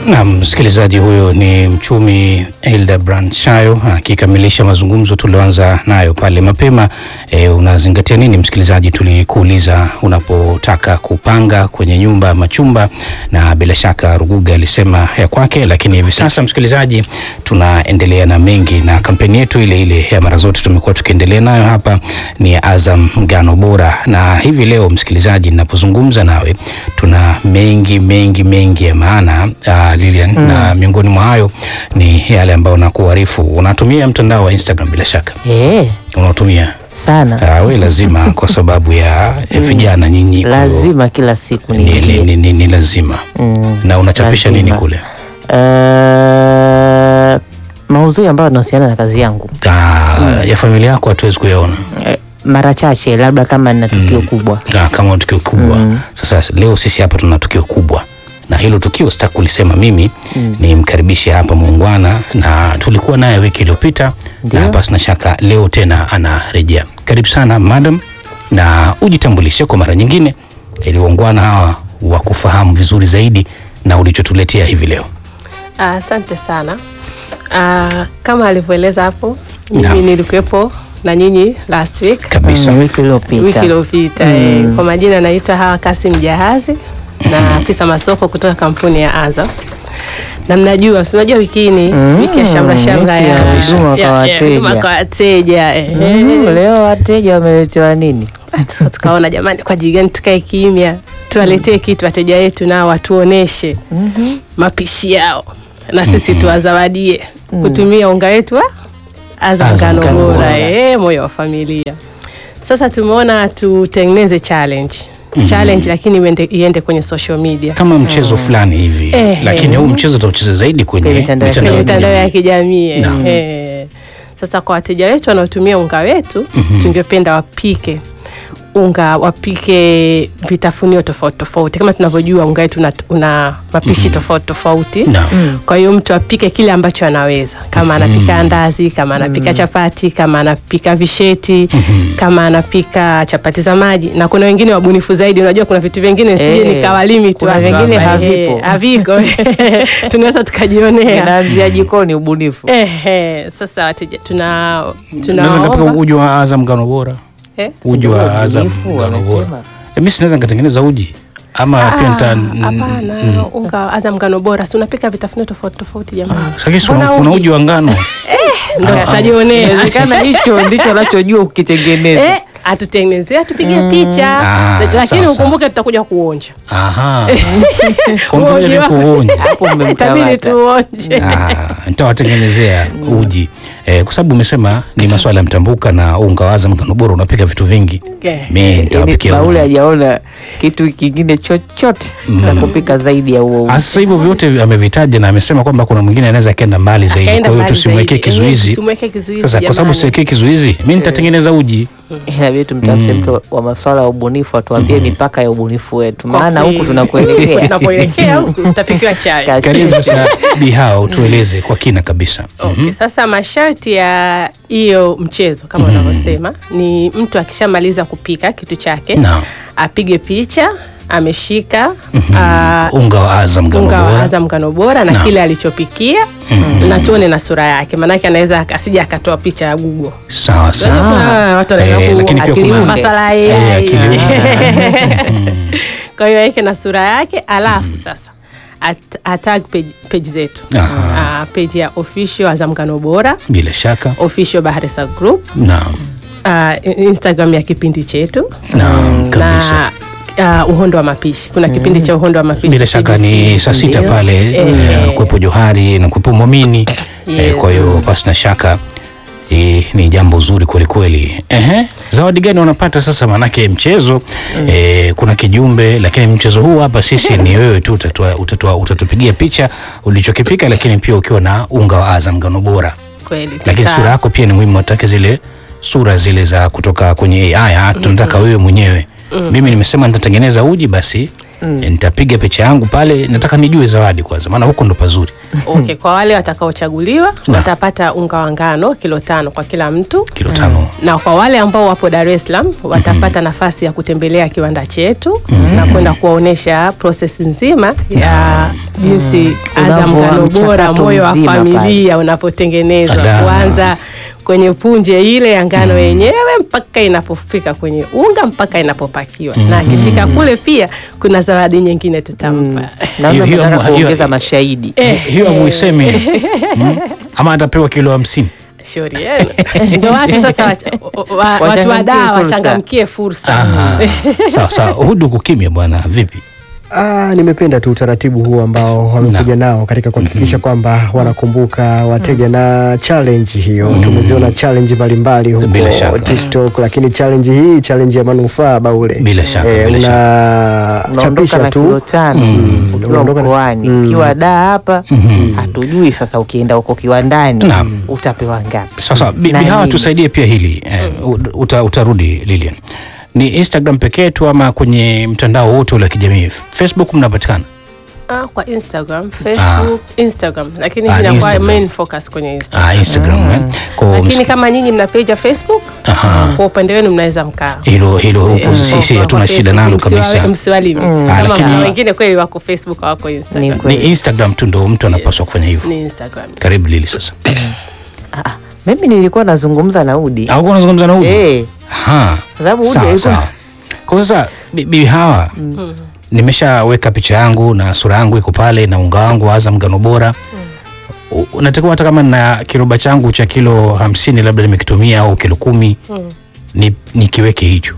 Na msikilizaji huyo ni mchumi Hildebrand Shayo akikamilisha mazungumzo tulioanza nayo pale mapema. E, unazingatia nini msikilizaji? Tulikuuliza unapotaka kupanga kwenye nyumba machumba, na bila shaka Ruguga alisema ya kwake, lakini hivi sasa msikilizaji, tunaendelea na mengi na kampeni yetu ile ile ya mara zote tumekuwa tukiendelea nayo hapa ni Azam Ngano Bora, na hivi leo msikilizaji, ninapozungumza nawe tuna mengi mengi mengi ya maana uh, Lilian mm. na miongoni mwa hayo ni yale ambayo nakuarifu. Unatumia mtandao wa Instagram bila shaka Eh, unatumia sana uh, we lazima kwa sababu ya mm. vijana nyinyi ku- lazima kila siku ni, ni, niingie. ni, ni, ni lazima Mm, na unachapisha nini lazima. kule? Eh, maudhui ambayo yanahusiana na kazi yangu Uh, ya familia yako hatuwezi kuyaona Eh, mara chache, labda kama nina tukio kubwa. Ah, kama tukio kubwa sasa leo sisi hapa tuna tukio kubwa na hilo tukio sitaki kulisema mimi ni mkaribishe hapa muungwana na tulikuwa naye wiki iliyopita Ndio. na basi na shaka leo tena anarejea karibu sana madam na ujitambulishe kwa mara nyingine ili waungwana hawa wakufahamu vizuri zaidi na ulichotuletea hivi leo Ah, Asante sana. Ah, kama alivyoeleza hapo, mimi Naam. nilikuwepo na nyinyi last week kabisa Mm, wiki wiki iliyopita iliyopita. eh, Kwa majina naitwa Hawa Kasim Jahazi na afisa masoko kutoka kampuni ya Azam. Na mnajua, si unajua wiki hii ni wiki ya shamra shamra wiki ya ya huduma kwa ya- ya wateja. huduma kwa wateja. eh, eh. Mm, leo wateja wameletewa nini? Sasa tukaona jamani, kwa ajili gani tukae kimya, tuwaletee kitu wateja wetu nao watuoneshe mapishi yao na sisi tuwazawadie kutumia unga wetu wa Azam Azam Ngano Ngano Bora, Bora. eh, moyo wa familia. Sasa tumeona tutengeneze challenge challenge, lakini iende, iende kwenye social media kama mchezo fulani hivi Eh, lakini eh. huu mchezo utaucheza zaidi kwenye Kwenye mitandao ya mitandao kwenye ya mitandao kijamii. ya kijamii Naam. eh. Sasa kwa wateja wetu wanaotumia unga wetu tungependa wapike unga wapike vitafunio tofauti tofauti. Kama tunavyojua unga wetu una, una mapishi tofauti tofauti Naam. kwa hiyo mtu apike kile ambacho anaweza, kama anapika andazi, kama anapika chapati, kama anapika visheti, kama anapika chapati za maji, na kuna wengine wabunifu zaidi. Unajua kuna vitu vingine sije Eh, nikawa limit kuna watu vingine hapa, eh, havipo. haviko tunaweza tukajionea. Inaanzia jikoni ubunifu. Ehe, sasa wateja tuna Naweza nikapika tunaomba uji wa Azam Ngano Bora eh, uji wa Ubunifu, Azam Ngano wamesema. Bora. Eh, Mimi sinaweza nikatengeneza uji ama pia nita Ah, hapana, unga wa Azam Ngano Bora, si unapika vitafunio tofauti tofauti jamani. Sakisi Mbona kuna, kuna uji? uji wa ngano Ndo tutajionea. Inawezekana hicho ndicho anachojua ukitengeneza. Eh, atutengenezee atupige picha Ah, lakini sawa, sawa. ukumbuke tutakuja kuonja Aha. Kwa Uji mmoja wako. kuonja. Hapo itabidi mmemkamata. tuonje Ah, nitawatengenezea uji eh, kwa sababu umesema ni maswala ya mtambuka na unga wa Azam Ngano Bora unapika vitu vingi. Eh, Mimi Yaani nitawapikia Baule uji. hajaona kitu kingine chochote cha kupika zaidi ya huo. Ah, Sasa hivyo vyote amevitaja na amesema kwamba kuna mwingine anaweza akaenda mbali zaidi, akaenda kwa hiyo mbali tusimwekee zaidi. Eh, kizuizi. tusimwekee kizuizi Sasa kwa sababu jamani. siwekee kizuizi, mimi nitatengeneza uji. Inabidi tumtafute mtu wa masuala ya ubunifu atuambie mipaka ya ubunifu wetu, Kwa maana kweli. huku tunakuelekea. tunapoelekea huku tutapikiwa chai Kazi. Karibu sasa Bihao, tueleze kwa kina kabisa. Okay, sasa masharti ya hiyo mchezo kama unavyosema ni mtu akishamaliza kupika kitu chake Naam. apige picha ameshika ah, Unga wa Azam Ngano unga wa Bora. Azam Ngano Bora na Naam. kile alichopikia na tuone na sura yake, maanake anaweza asija akatoa picha ya Google. Sawa sawa. Ah, watu wanaweza Eh, ku- lakini pia akili kuna unde. masala Eh, ya akili unde. kwa hiyo aweke na sura yake alafu sasa at, atag page, page zetu Aha. Ah, page ya official Azam Ngano Bora bila shaka. official Bahresa Group Naam. uh, Instagram ya kipindi chetu Naam, kabisa. na uh, uhondo wa mapishi. Kuna kipindi cha uhondo wa mapishi Bila shaka TBC. ni saa sita Ndio. pale Eh. eh, alikuwepo Johari na kuwepo Mwamini eh, Yes. kwa hiyo pasi na shaka eh, ni jambo zuri kweli kweli. Ehe, zawadi gani wanapata sasa? Manake mchezo eh, kuna kijumbe, lakini mchezo huu hapa sisi ni wewe tu utatua, utatua, utatupigia picha ulichokipika, lakini pia ukiwa na unga wa Azam Ngano Bora, Kweli. lakini tuta- sura yako pia ni muhimu, watake zile sura zile za kutoka kwenye AI. Ah, tunataka wewe mwenyewe. Mimi nimesema nitatengeneza uji, basi eh, nitapiga picha yangu pale, nataka nijue zawadi kwanza, maana huko ndo pazuri. Okay, kwa wale watakaochaguliwa watapata unga wa ngano kilo tano kwa kila mtu Kilo tano. na kwa wale ambao wapo Dar es Salaam watapata nafasi ya kutembelea kiwanda chetu na kwenda kuwaonyesha proses nzima ya jinsi Azam Unavyo- ngano bora, mchakato moyo wa mzima pale. familia unapotengenezwa, Ada. kuanza kwenye punje ile ya ngano yenyewe mpaka inapofika kwenye unga mpaka inapopakiwa, na akifika kule pia kuna zawadi nyingine tutampa. Naona Hiyo- hiyo- mnataka hiyo- kuongeza mashahidi. hiyo amuisemi mm? ama atapewa kilo hamsini Shauri yenu. Ndio watu sasa wacha- wa- wa- watu wa Wachangamkie dawa fursa. wachangamkie fursa. Aha. sawa sawa, hudu uko kimya bwana, vipi? Ah, nimependa tu utaratibu huu ambao wamekuja nao katika kuhakikisha kwamba wanakumbuka wateja na challenge hiyo. Tumeziona challenge mbalimbali Bila huko shaka. TikTok, lakini challenge hii challenge ya manufaa baule, Bila shaka, bila unachapisha unaondoka na kilo tu tano ukiwa unaondoka na- mkoani Mm. ukiwa daa hapa hatujui sasa ukienda huko kiwandani Naam. utapewa ngapi Sasa bi- Na Bihawa, nini? tusaidie pia hili eh, uta, utarudi Lilian, ni Instagram pekee tu ama kwenye mtandao wote ule wa kijamii? Facebook mnapatikana? Ah, kwa Instagram, Facebook, Instagram. Lakini Ah, hii inakuwa Instagram. main focus kwenye Instagram. Ah, Instagram eh. Kwa Lakini msiki- kama nyinyi mna page ya Facebook, Aha. kwa upande wenu mnaweza mkaa. hilo hilo huko Eh, sisi kwa- hatuna kwa shida Facebook nalo msiwa- kabisa. Msiwalimit. Ah, Kama lakini- kuna wengine kweli wako Facebook hawako Ni Instagram. kweli. Ni Instagram tu ndo mtu anapaswa kufanya hivyo. Ni Instagram. Karibu Lili sasa. Ah, ah, mimi nilikuwa nazungumza na Udi Au kuna unazungumza na Udi? Eh, Aha. Kwa sababu Udi Sawa alikuwa- sawa. Kwa sasa bi- bibi hawa nimeshaweka picha yangu na sura yangu iko pale na unga wangu wa Azam ngano bora. U- Unatakiwa hata kama na kiroba changu cha kilo hamsini labda nimekitumia au kilo kumi ni nikiweke hicho.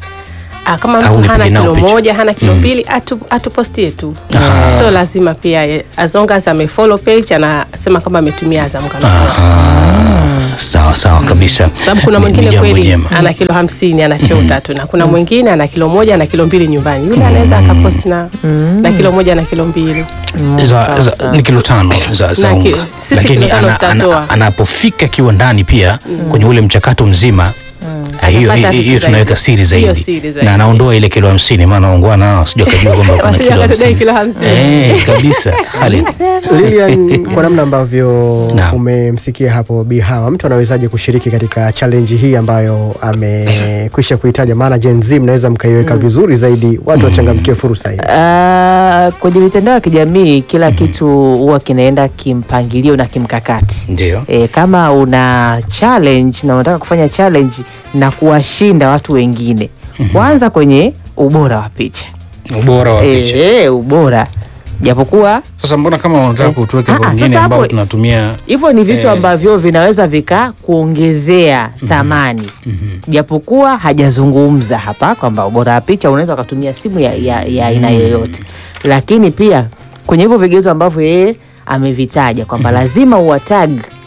Ah, kama Au mtu nipige hana nao kilo picha. moja hana kilo mbili atu, atupostie tu so lazima pia eh, as long as amefollow page anasema kama ametumia Azam ngano bora. Sawa sawa kabisa. sababu kuna Ni- ni mwingine jambo kweli jema. ana kilo hamsini anachota tu na kuna mwingine ana kilo moja na kilo mbili nyumbani yule anaweza akaposti na, na kilo moja na kilo mbili za, za, ni kilo tano za, za Na ki- unga sisi lakini kilo tano ana, ana, tutatoa. anapofika kiwandani pia kwenye ule mchakato mzima ah, hiyo Atapata hiyo- hiyo vitu tunaweka zaidi. siri Hiyo zaidi siri zaidi. na anaondoa ile kilo hamsini maana ongwana nao sijui akajua kwamba kuna Wasije kilo wakatudai hamsini kilo hamsini. Eh, kabisa Khalid. Lilian, kwa namna ambavyo Naam. umemsikia hapo Bi Hawa, mtu anawezaje kushiriki katika challenge hii ambayo amekwisha kuitaja? Maana Gen Z mnaweza mkaiweka vizuri zaidi, watu wachangamkie fursa hii. Ah, kwenye mitandao ya kijamii kila kitu huwa kinaenda kimpangilio na kimkakati. ndio E, kama una challenge na unataka kufanya challenge na kuwashinda watu wengine, kwanza kwenye ubora wa picha ubora wa picha e, ubora japokuwa sasa mbona kama unataka Eh. kutuweka Ah, ah, kwa wengine sasa ambao hapo- tunatumia hivyo ni vitu Eh. ambavyo vinaweza vikakuongezea thamani japokuwa hajazungumza hapa kwamba ubora wa picha unaweza ukatumia simu ya ya- ya aina yoyote, lakini pia kwenye hivyo vigezo ambavyo yeye amevitaja kwamba lazima uwatag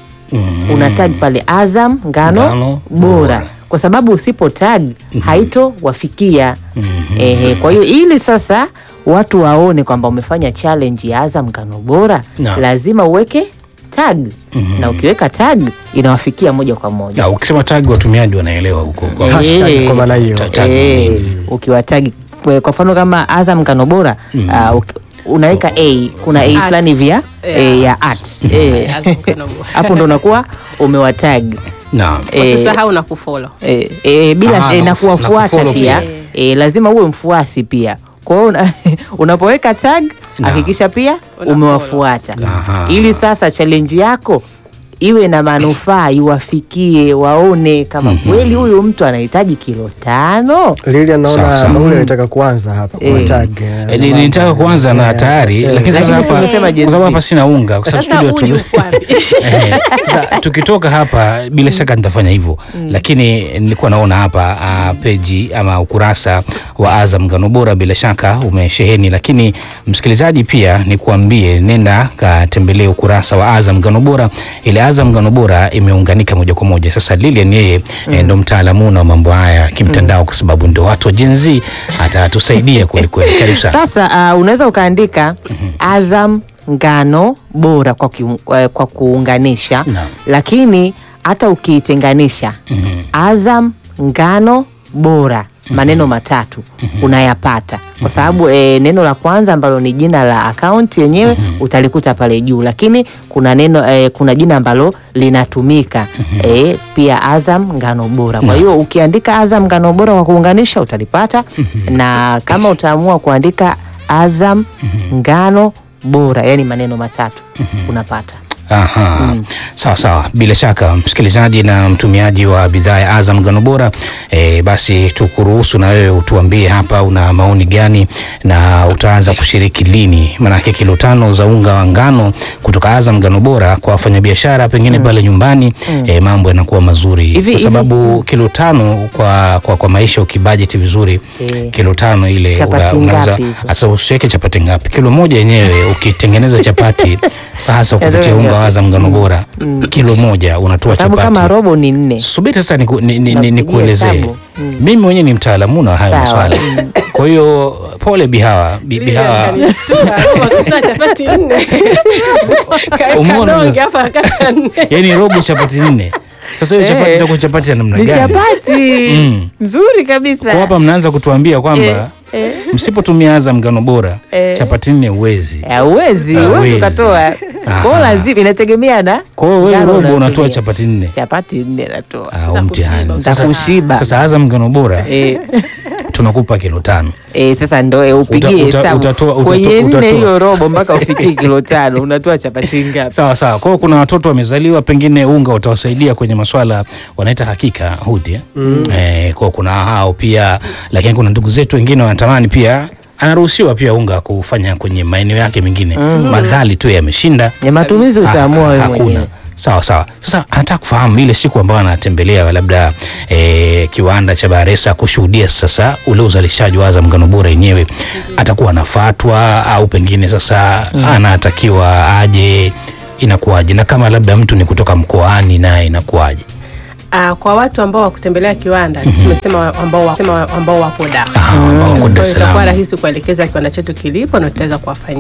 mm, una tag pale Azam ngano, Ngano bora. bora. kwa sababu usipo tag haito wafikia. Ehe, kwa hiyo ili sasa watu waone kwamba umefanya challenge ya Azam ngano bora Naam. lazima uweke tag na ukiweka tag inawafikia moja kwa moja. na ukisema tagi watumiaji wanaelewa huko kwa- Eh. Hashtag kwa maana hiyo. Ta- tag Eh, ni- ukiwatagi kwa kwa mfano kama Azam ngano bora ah, uki- unaweka a kuna a At. fulani vya Yeah. eh, ya at Eh, Azam ngano bora. hapo ndo unakuwa umewatag naam Eh, Usisahau na kufollow. e, e, bila Ah, e, na na kufu- na kuwafuata kufollow pia pia. e, lazima uwe mfuasi pia kwa hiyo una, unapoweka tag Na. hakikisha pia Una umewafuata Aha. ili sasa challenge yako iwe na manufaa iwafikie waone kama kweli huyu mtu anahitaji kilo tano Lilian, Sawa, naona sawa. Maule anataka kuanza hapa kwa Eh. tag. Eh, ni- nilitaka kuanza na tayari lakini sasa Lakini hapa tumesema Gen kwa sababu Z. hapa sina unga kwa sababu Sasa studio huyu tu uko wapi? Eh, sasa tukitoka hapa bila shaka nitafanya hivyo lakini nilikuwa naona hapa uh, peji ama ukurasa wa Azam ngano bora bila shaka umesheheni, lakini msikilizaji, pia nikuambie, nenda katembelee ukurasa wa Azam ngano bora. Ile Azam ngano bora imeunganika moja kwa moja. Sasa Lilian yeye eh, ndo mtaalamu na mambo haya kimtandao, kwa sababu ndo watu wa Gen Z, atatusaidia kweli kweli. Karibu sana. sasa uh, unaweza ukaandika Azam ngano bora kwa, kiu, eh, kwa kuunganisha Naam. lakini hata ukiitenganisha Mhm. Azam ngano bora maneno matatu unayapata kwa sababu e, neno la kwanza ambalo ni jina la akaunti yenyewe utalikuta pale juu, lakini kuna neno e, kuna jina ambalo linatumika e, pia Azam ngano bora. Kwa hiyo ukiandika Azam ngano bora kwa kuunganisha utalipata, na kama utaamua kuandika Azam ngano bora, yani maneno matatu unapata. Aha. Sawa sawa, bila shaka msikilizaji na mtumiaji wa bidhaa ya Azam ngano bora e, basi tukuruhusu na wewe utuambie hapa una maoni gani na utaanza kushiriki lini? Maanake kilo tano za unga wa ngano kutoka Azam ngano bora kwa wafanyabiashara pengine pale nyumbani e, mambo yanakuwa mazuri Hivi- kwa hivi- sababu kilo tano kwa, kwa, kwa maisha ukibajeti vizuri Eh. kilo tano ile Chapati ngapi hizo? hasa usiweke chapati ngapi, kilo moja yenyewe ukitengeneza chapati hasa kupitia Yaani unga wa Azam ngano bora kilo moja unatoa Sababu chapati. kama robo ni nne. Subiri sasa niku- ni- ni- ni- Napigia nikuelezee. hesabu. Mm. Mimi mwenyewe ni mtaalamu na hayo Sawa. maswala, kwa hiyo pole Bihawa, Bi- Bihawa Kutoa chapati nne Kaeka Umeona donge sasa? hapa akata nne yani robo chapati nne. Sasa hiyo chapati Eh. itakuwa chapati ya namna Ni gani? chapati Mm. nzuri kabisa. Kwa hapa mnaanza kutuambia kwamba Eh, msipotumia Azam ngano bora Eh. chapati nne uwezi. eh, Uwezi, Hawezi. uwezi ukatoa. Aha. Kwa lazima inategemea na Kwa hiyo wewe ngano robo unatoa unayotumia. chapati nne. chapati nne natoa. Ah, Za mtihani. kushiba. Za Sasa- kushiba. Sasa Azam ngano bora Eh, tunakupa kilo tano. eh, sasa ndo eh, upigie Uta- uta- hesabu utatoa- utatoa- kwenye nne utatoa. hiyo robo mpaka ufikie kilo tano unatoa chapati ngapi? Sawa sawa. Kwa hiyo kuna watoto wamezaliwa, pengine unga utawasaidia kwenye maswala wanaita hakika hudi eh? Eh, kwa kuna hao pia, lakini kuna ndugu zetu wengine wanatamani pia anaruhusiwa pia unga kufanya kwenye maeneo yake mengine madhali tu yameshinda Ya matumizi utaamua Ah, wewe hakuna. mwenyewe. Sawa sawa. Sasa anataka kufahamu ile siku ambayo anatembelea labda eh, kiwanda cha Baresa kushuhudia sasa ule uzalishaji wa Azam ngano bora yenyewe, atakuwa anafatwa au pengine sasa anatakiwa aje, inakuwaje? Na kama labda mtu ni kutoka mkoani naye inakuwaje? Ah, kwa watu ambao wakutembelea kiwanda tumesema ambao, wa- sema ambao wapo Dar. Ah, ambao wako Kwa Dar hiyo es itakuwa Salaam. rahisi kuelekeza kiwanda chetu kilipo na tutaweza kuwafanyia